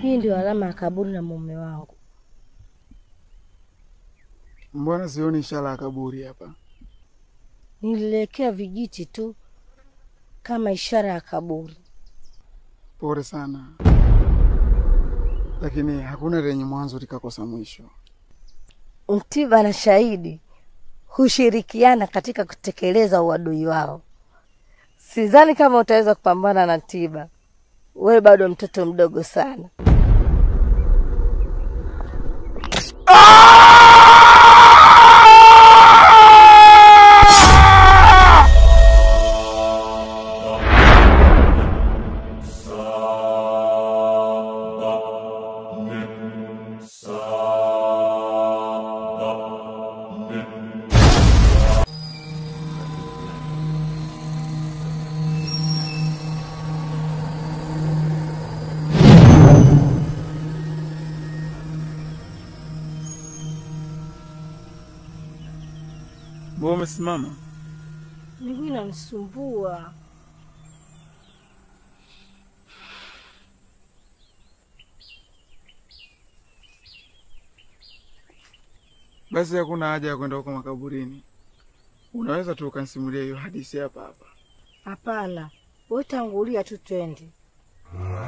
Hii ndio alama ya kaburi la mume wangu. Mbona sioni ishara ya kaburi hapa? Nilielekea vijiti tu kama ishara ya kaburi. Pole sana, lakini hakuna lenye mwanzo likakosa mwisho. Mtiba na shahidi hushirikiana katika kutekeleza uadui wao. Sidhani kama utaweza kupambana na Tiba, wewe bado mtoto mdogo sana. Mbona umesimama? Miguu inanisumbua. Basi hakuna haja ya kwenda huko makaburini, unaweza tu ukanisimulia hiyo hadithi hapa hapa. Hapana, wewe tangulia tu twende.